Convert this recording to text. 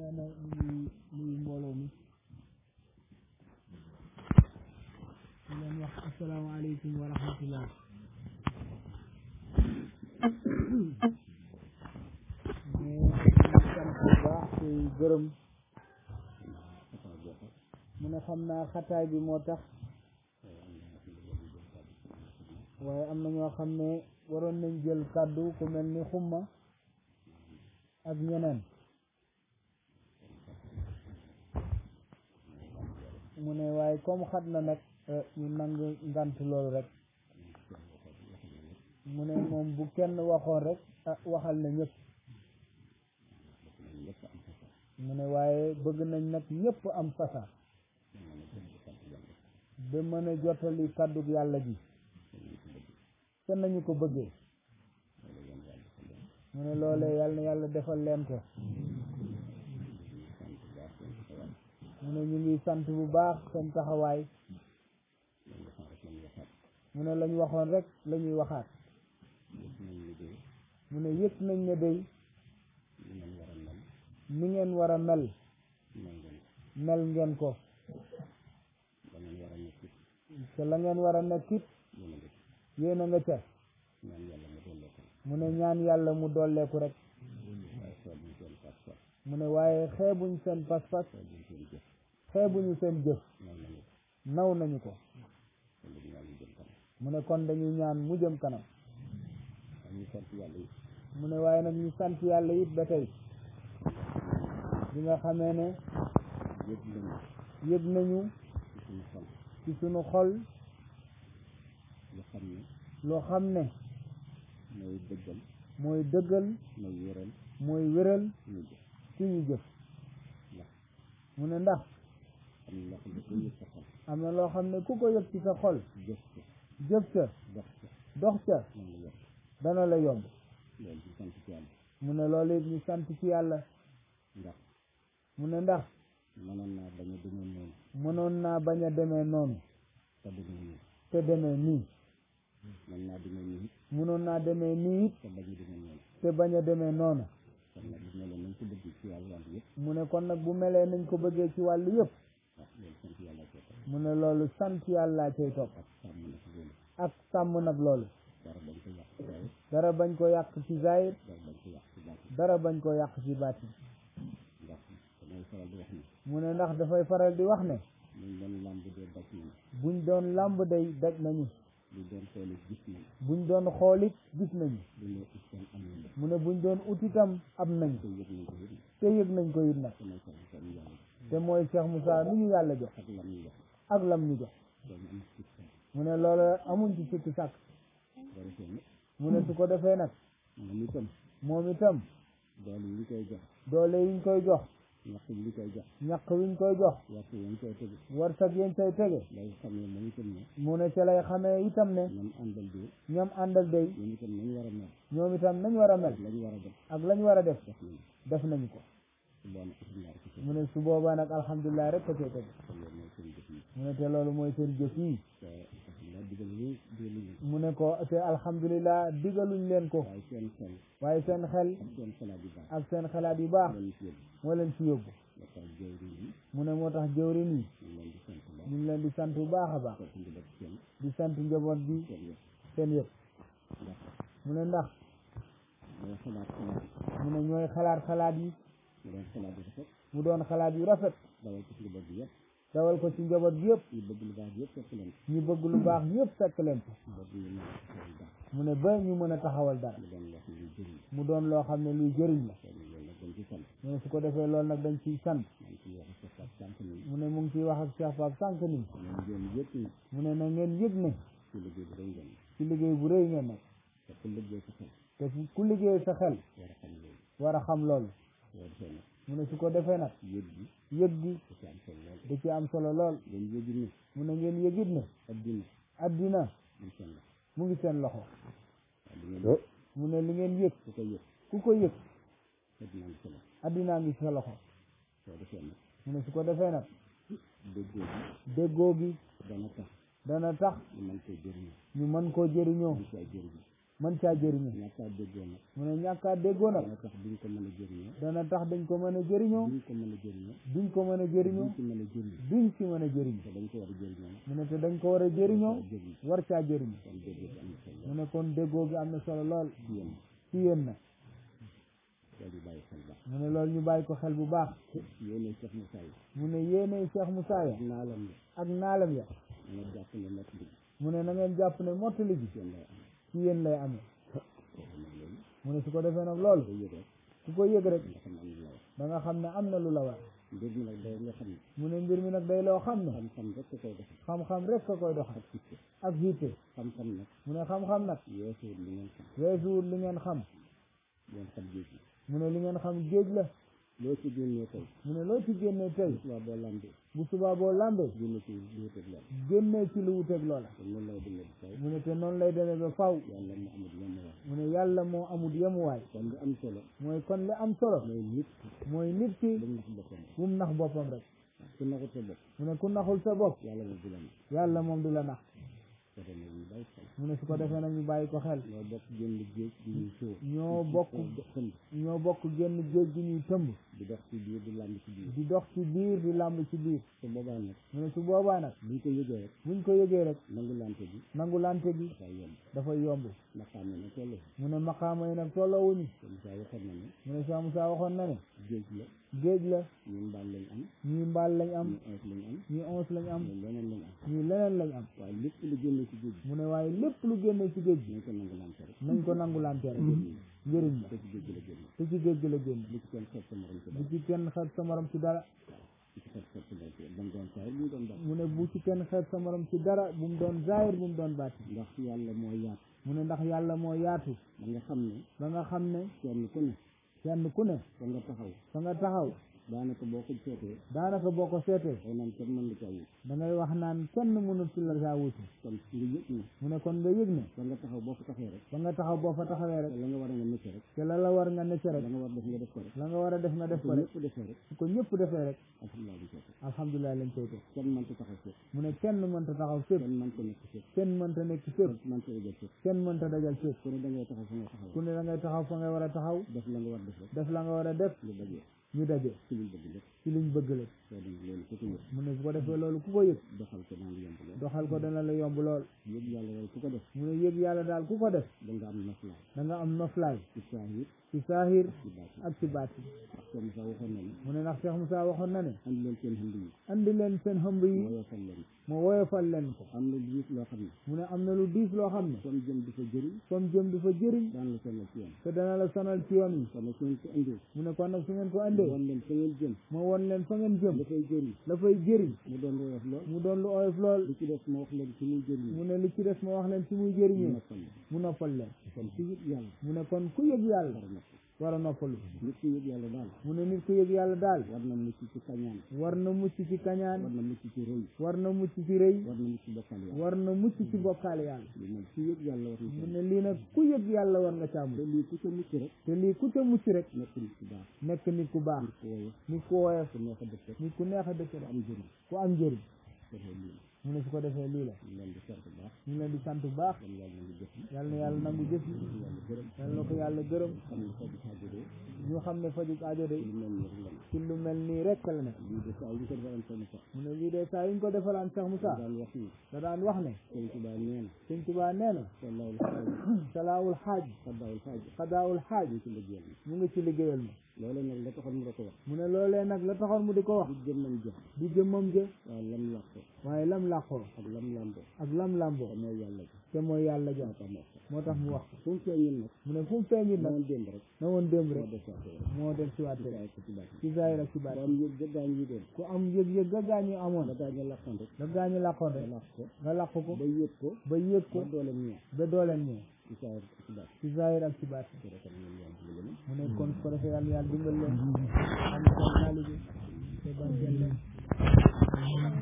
na nuyu nuyu mbooloo mi di leen wax asalaamaaleykum wa rahmatullah mais sant bu baax ci gërëm mu ne xam naa xataay bi moo tax waaye am na ñoo xam ne waroon nañ jël kàddu ku mel ni xumma ak ñeneen mu ne waaye comme xat na nag ñu nangu ngant loolu rek mu ne moom bu kenn waxoon rek ah waxal na ñëpp mu ne waaye bëgg nañ nag ñëpp am fasa ba mën a jottali kàddug yàlla ji te nañu ko bëggee mu ne loolee yàlla na yàlla defal leen ko mu ne ñu ngi sant bu baax seen taxawaay mu ne lañ waxoon rek la ñuy waxaat mu ne yëg nañ ne day ni ngeen war a mel mel ngeen ko te la ngeen war a nekkit yéen a nga ca mu ne ñaan yàlla mu dolleeku rek mu ne waaye xeebuñ seen pas-pas xeebuñu seen jëf naw nañu ko mu ne kon dañuy ñaan mu jëm kanam mu ne waaye nag ñu sant yàlla it ba tey bi nga xamee ne yëg nañu ci sunu xol loo xam ne mooy dëggal mooy dëggal mooy wéral mooy wéral suñu jëf suñu jëf ndax mu ne ndax am na loo xam ne ko yëg sa xol am na loo xam ne ku ko yëg ci sa xol jëf ko jëf ca dox ko dox ca moom la yëg dana la yomb loolu ci sant ci yàlla mu ne loolu it ñu sant ci yàlla ndax mu ne ndax mënoon naa bañ a demee noonu mënoon naa bañ a demee noonu te demee nii te demee nii mën naa demee nii it mënoon naa demee nii it te bañ a demee noonu te bañ a demee noonu kon nag bu mel nañ ko bëgg ci yàlla wàll yëpp mu ne kon nag bu melee nañ ko bëggee ci wàllu yëpp waaw loolu sant yàlla ko tax mu ne loolu sant yàllaa cay topp ak sàmm na ci loolu ak sàmm nag loolu dara bañ ko yàq ci waaye dara bañ ko yàq ci zahir dara bañ ko yàq ci baax dara bañ ko yàq ci baatin ndax damay faral di wax ni mu ne ndax dafay faral di wax ne ñu doon làmb dee daj nañ buñ doon làmb day daj nañu lu doon xooli gis nañ buñ doon xoolit gis nañu lu ne islam am nañ mu ne buñ doon ut itam am nañ ko yëg nañ ko yëg te yëg nañ ko it nag damay faral di wax yàlla te mooy Cheikh Moussa mi ñu yàlla jox ak lam ñu wax ak lam ñu jox loolu am ci sa mu ne loolu amuñ ci sikki sàkk boo defee nag mu ne su ko defee nag moom itam moom itam doole yi ñu koy jox doole yiñ koy jox ñaq yi ñu koy jox ñaq wiñ koy jox waxtu yi ñu koy tëgg warsak yañ koy tege day xam ne moom itam ne mu ne ca lay xamee itam ne ñoom àndal bi ñoom àndal day ñoom itam nañu war a mel ñoom itam nañ war a mel lañu war a def ak lañ war a def def nañu def nañu ko su boobaa islam ci sa mu ne su boobaa nag alhamdulilah rek ko cay tege te loolu mooy seen jëf yi mu ne te loolu mooy seen jëf yi te alhamdulilah digal yi digal yi mu ne ko te alhamdulilah digaluñ leen ko waaye seen xel waaye seen xel ak seen xalaat yu baax ak seen xalaat yu baax loolu ci yëpp moo leen ci yóbbu ba tax jëwriñ yi mu ne moo tax jëwrin yi ñu ñu ngi leen di sant baax leen di sant bu baax a baax topp njaboot seen di sant njaboot bi seen yëpp seen yëpp ndax mu ne ndax mooy xalaat xalaat mu ne ñooy xalaat xalaat yi mu doon xalaat yu rafet mu doon xalaat yu rafet dawal ko ci njaboot bi yëpp dawal ko ci njaboot bi yëpp ñu bëgg lu baax yëpp fekk leen ñu bëgg lu baax ñëpp fekk leen ko njaboot bi ñu mën a taxawal baax mu ne ba ñu mën a taxawal dara mu doon loo xam ne luy jëriñ mu doon loo xam ne luy jëriñ la kon loolu nag dañ ci sant mu ne su ko defee loolu nag dañ ciy sant man ci wax sa sa sant ni mu ne mu ngi ciy wax ak Cheikh Pape sànq ni ñu ngeen yëpp ni mu ne na ngeen yëg ne ci liggéey bi dañ ngeen ci liggéey bu rëy ngeen nekk te ku liggéey sa xel te fu- ku liggéey sa xel war a xam loolu war a xam loolu boo defee nag mu ne su ko defee nag yëg bi yëg gi da ci am solo lool da ci am solo lool ngeen yëgi ni mu ne ngeen yëgit ne addina addina ñu seen la mu ngi seen loxo waaye li ngeen mu ne li ngeen yëg ku ko yëg ku ko yëg addina ngi solo addinaa ngi sa loxo soo defee nag mu ne su ko defee nag déggoo bi déggoo gi dana tax dana tax ñu mën koy jëriñoo ñu mën koo jëriñoo mën caa jëriñoo mën caa jëriñoo ñàkkaa déggoo nag mu ne ñàkkaa déggoo nag dana tax duñ ko mën a jëriñoo dana tax dañ ko mën a jëriñoo duñ ko mën a jëriñoo duñ ko mën a jëriñoo duñ ci mën a jëriñ duñ ci mën a jëriñ te dañ ko war a jëriñoo mu ne te dañ ko war a jëriñoo jëriñ war caa jëriñ kon déggoo bi am na solo mu ne kon déggoo gi am na solo lool ci yéen ci yéen nag loolu ñu bàyyi xel baax mu ne loolu ñu bàyyi ko xel bu baax yéene Cheikh Moussa yi mu ne yéenay Cheikh Moussa ya naalam la ak naalam ya nga jàpp ne nekk bi mu ne na ngeen jàpp ne mottali gi seen lay am ci yéen lay amee kooku nag loolu mu ne su ko defee nag loolu ko yëg rek ku ko yëg rek nga xam ne am na la wax da nga xam ne am na lu la war mbir mi nag day nga xam ne mu ne mbir mi nag day loo xam ne xam-xam rek ko koy def xam-xam rek ka koy doxal ak fitte ak yitte xam-xam nag mu ne xam-xam nag yeesuwut li ngeen xam weesuwul li ngeen xam ngeen xam géej gi mu ne li ngeen xam géej la loo ci génnee tey mu ne loo ci génnee tey waa boo lambee bu subaa boo lambee génne ci lu wuteeg loolu génnee ci lu wuteeg loola te noonu lay dundee di taw mu ne te noonu lay demee ba faw yàlla mu amul yenn wax mu ne yàlla moo amul yemuwaay kon li am solo mooy kon li am solo mooy nit mooy nit ki dañ nax boppam bu mu nax boppam rek ku naxut sa bopp mu ne ku naxul sa bopp yàlla moom du la nax yàlla moom du la nax ko te nag ñu bàyyi xel mu ne su ko defee nag ñu bàyyi ko xel ñoo bokk génn géej di ñuy sóor ñoo bokk xënd ñoo bokk génn géej gi ñuy tëmb di dox ci biir di làmb ci biir di dox ci biir di làmb ci biir te boobaa nag mu ne su boobaa nag buñ ko yëgee rek buñ ko yëgee rek nangu lante bi nangu lante gi dafay yomb dafay yomb ndax xam ne nag toll mu ne maqaama yi nag tolloowuñu te Moussa waxoon na ne mu ne Cheikh Moussa waxoon na ne géej la géej la ñun mbaal lañ am ñii mbaal lañ am ñu ees lañ am ñii onze lañ am ñu leneen lañ am ñii leneen lañ am waaye lépp lu génne ci géej mu ne waaye lépp lu génne ci géej gi gi nañ ko nangu lante rek nañ ko nangu lante rek njëriñ la te ci géej gi la génne te ci géej gi la génn lu ci kenn xeet sa morom ci bu dara ci kenn xeet sa morom ci dara lu ci xeet xeet sa morom ci dara doon saa bu ñu doon dara mu ne bu ci kenn xeet sa morom ci dara bu mu doon zaahir bu mu doon baati ndax yàlla moo yaatu mu ne ndax yàlla moo yaatu ba nga xam ne ba nga xam ne kenn ku ne kenn ku ne fa nga taxaw fa nga taxaw daanaka boo ko seetee daanaka boo ko seetee day naan kenn mën la caa wut da ngay wax naan kenn mënul ci la saa wuti kon nga yëg ne mu ne kon nga yëg ne fa nga taxaw boo fa taxee rek ba nga taxaw boo fa taxawee rek te la nga war a nga necc rek te la la war nga necc rek la nga war def nga def ko rek la nga war a def nga def su ko rek ñëpp defee rek su ko ñëpp defee rek alhamdulilah bi seet alhamdulilah lañ koy def kenn mënta taxaw fépp mu ne kenn mënta taxaw fépp kenn mënta nekk fépp kenn mënta nekk fépp kenn mënta ëjal fépp kenn mënta dajal fépp ku ne da ngay taxaw fa nga taxaw ku ne da ngay taxaw fa nga war a taxaw def la nga war def rek def la nga war a def lu dajee ñu daje ci liñ bëgg lépp ci liñ bëgg la soo demee loolu ku ko yëg mu ne su ko defee loolu ku ko yëg doxal ko naan yomb lool doxal ko dana la yomb lool yëg yàlla loolu ku ko def mu ne yëg yàlla daal ku ko def da nga am noflaay da nga am noflaay ci saahir ci saahir ci baatin ak ci baati ndax soo Moussa waxoon na ne mu ne ndax Cheikh Moussa waxoon na ne andi leen seen xënd yi andi leen seen xëmb yi moo yokkal leen ma woyofal leen ko am na lu loo xam ne mu ne am na lu diis loo xam ne comme jëm di fa jëriñ comme jëm du fa jëriñ daan la sonal ci yoon te dana la sonal ci yoon yi kon nag su ngeen ko indee mu ne kon nag su ngeen ko andee woon leen fa ngeen jëm ma won leen fa ngeen jëm dafay jëriñ la fay jëriñ mu doon woyof lool mu doon lu oyof lool li ci def ma wax leen ci muy jëriñ mu ne li ci des ma wax leen ci muy ñu jëriñee noppal la mu noppal leen kon ci yëg yàlla mu ne kon ku yëg yàlla war a nopp war a noppalu nit ki yëg yàlla daal mu ne nit ku yëg yàlla daal war na mucc ci kañaan war na mucc ci war kañaan na mucc ci rëy war na mucc ci rëy war na mucc ci bokkal yàlla war na mucc ci bokkaale yàlla li nag ci yëg yàlla war na mu ci ne lii nag ku yëg yàlla war nga caamu te lii ku ca mucc rek te lii ku ca mucc rek nekk nit ku baax nekk nit ku baax nit ku woyof nit ku woyof ku neex a def rek nit ku neex a dëkk ku rek am jëriñ ku am njëriñ defee lii mu ne su ko defee lii la ñu leen di sant bu baax ñu ngi leen di sant bu baax kon yàlla na ngi jëf yi yal na yàlla nangu jëf yi yàlla gërëm yal na ko yàlla gërëm xam ne faju xaajuree ñu xam ne fajuk aajo de lu mel ni rek la ci lu mel nii rek la nekk lii de saa yu ko defaroon sama sax mu ne lii de saa yu ñu ko defalaan Cheikh Moussa daan wax ni da daan wax ne sëñ Tuubaa nee na sëñ Tuubaa nee na wallaahul xaaj salaawul xaaj xaddaawul xaaj xadaawul xaaj ñu ci liggéeyal ma mu ngi ci liggéeyal ma loolu nag la taxoon mu la ko wax mu ne loolee nag la taxoon mu di ko wax du jëm nañ jëf di jëmmam jë waaye lam làqoo waaye lam làqoo ak lam làmboo ak lam làmboo te mooy yàlla ji te mooy yàlla ja moo tax moo tax moo tax mu wax ko fu mu feeñul nag mu ne fu mu feeñit moo nag démb rek na woon démb moo rek defaat rek moo del siwaat ci rek saa ko ci baax ci zaahir ak ci baat borom yëg gëddaañ yi doon ku am yëg-yëg ga gaañu amoon ba daañu làqoon rek ga gaañu làqoon nga rek làq ko nga làq ko ba yëg ko ba yëg ko ba doole ñëw ba dooleen ñëw ci saa ko ci baax ci zaahir ak ci baat ci rek am ngeen yàlla dimbali leen mu ne kon su ko defee yàlla yàlla dimbal leen am seen taalibe te barkeel leen